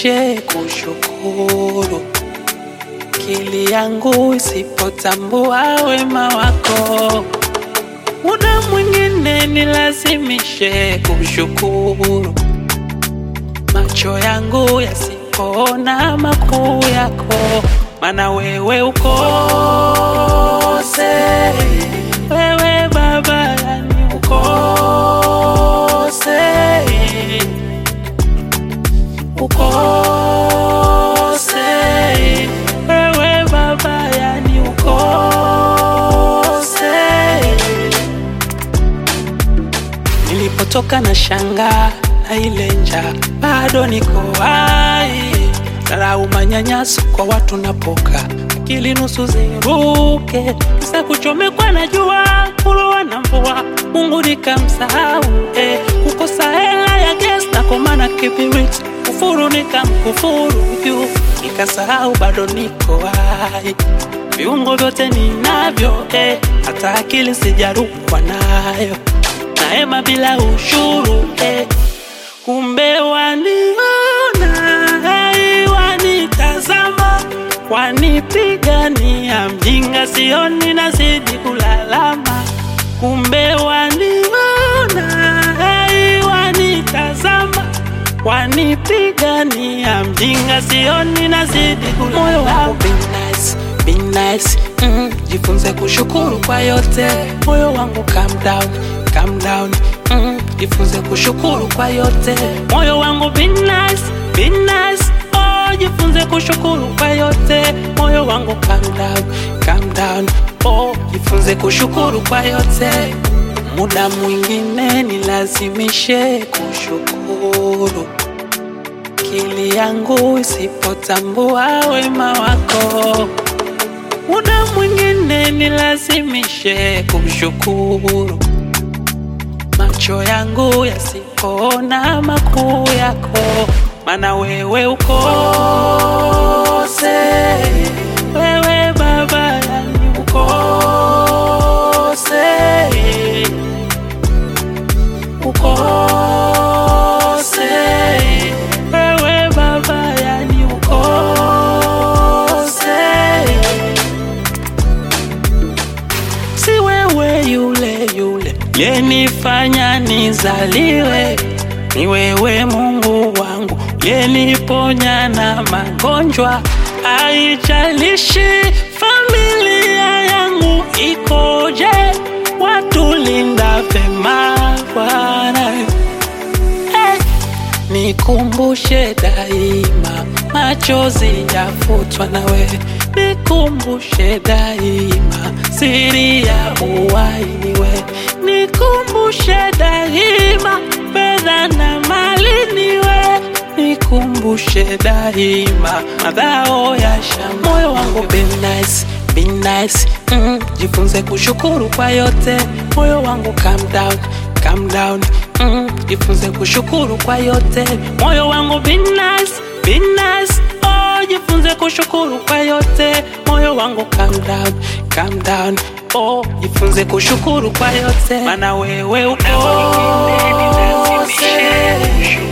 nilazimishe kushukuru, akili yangu isipotambua wema wako, muda mwingine nilazimishe kushukuru, macho yangu yasipoona makuu yako, maana wewe ukose, wewe Baba yani ukose ukose wewe baba yani ukose nilipotoka na shanga na ile njaa bado niko hai dharau manyanyaso kwa watu napoka akili nusu ziruke kisa kuchomekwa na jua kulowa na mvua mungu nikamsahau eh, kukosa hela ya ges na komana kibiriti kufuru nikamkufuru juu nikasahau bado niko hai viungo vyote ninavyo eh, hata akili sijarukwa nayo naema bila ushuru eh, kumbe waniona hey, wanitazama wanipigania mjinga sioni nazidi kulalama kumbe waniona hey, wanitazama wanipigania mjinga sioni nazidi kula moyo wangu be nice, be nice. Mm, jifunze kushukuru kwa yote moyo wangu calm down, calm down. Mm, jifunze kushukuru kwa yote moyo wangu be nice, be nice. Oh, jifunze kushukuru kwa yote moyo wangu calm down, calm down. Oh, jifunze kushukuru kwa yote muda mwingine nilazimishe kushukuru akili yangu isipotambua wema wako, muda mwingine nilazimishe kumshukuru, macho yangu yasipoona makuu yako, maana wewe ukose, wewe Baba yani ukose, ukose wewe baba yani ukose si wewe yule yule yenifanya nizaliwe ni wewe mungu wangu yeniponya na magonjwa haijalishi familia yangu ikoje watulinda vema bwana hey. Nikumbushe daima, machozi yafutwa nawe. Nikumbushe daima, siri ya uhai niwe. Nikumbushe daima, fedha na mali niwe. Nikumbushe daima, madhao ya shamba. Moyo wangu be nice, be nice. Mm, jifunze kushukuru kwa yote. Moyo wangu calm down, calm down. Mm, jifunze kushukuru kwa yote moyo wangu be nice, be nice. Oh, jifunze kushukuru kwa yote moyo wangu calm down, calm down. Oh, jifunze kushukuru kwa yote maana wewe ukose